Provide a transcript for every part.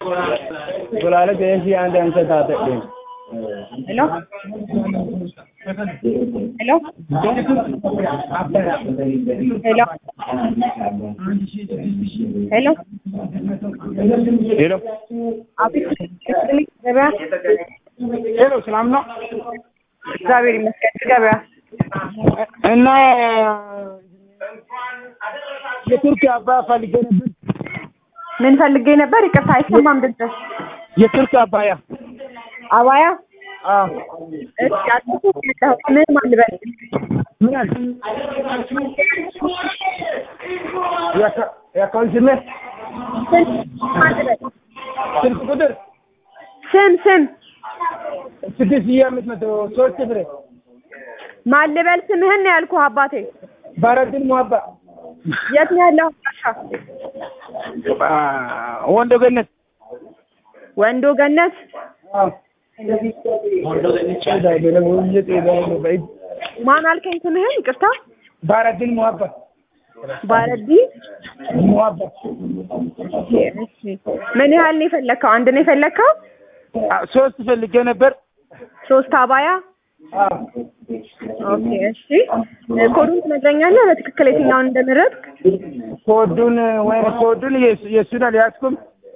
Bulaalee deemsi aan deemsa taate deema. Hello? Hello? Hello? Hello? ሄሎ አቤት ክሊኒክ ገበያ ሄሎ፣ ሰላም ነው እግዚአብሔር ይመስገን ገበያ እና የቱርክ አባ ፈልጌ ነበር። ምን ፈልጌ ነበር? ይቅርታ አይሰማም ድምፅህ። የቱርክ አባያ አባያ አዎ፣ እሺ፣ አዲሱ የመጣሁት ምን ማን ልበል? ምን አለ የአካ- የአካውንት ስሜ ስም ማን ልበል? ስልክ ቁጥር ስም ስም ስድስት ሺህ አምስት መቶ ሶስት ፍሬ ማን ልበል? ስምህን ነው ያልኩህ አባቴ። ባረድን ሙሀባ የት ነው ያለው? አሻ ወንዶ ገነት ወንዶ ገነት አዎ። ማን አልከኝ? ስምህን ይቅርታ። ባረድን ሙሀባ ባረዲ ሙሀባ እሺ። ምን ያህል ነው የፈለግከው? አንድ ነው የፈለግከው? ሶስት ፈልጌ ነበር። ሶስት አባያ አዎ። ኦኬ እሺ። ኮዱን ትነግረኛለህ በትክክል የትኛውን እንደምረጥክ? ኮዱን ወይም ኮዱን የሱ- የሱን አልያዝኩም።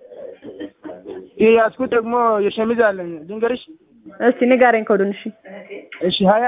የያዝኩት ደግሞ የሸሚዝ አለኝ ልንገርሽ። እስቲ ንገረኝ ኮዱን። እሺ እሺ ሀያ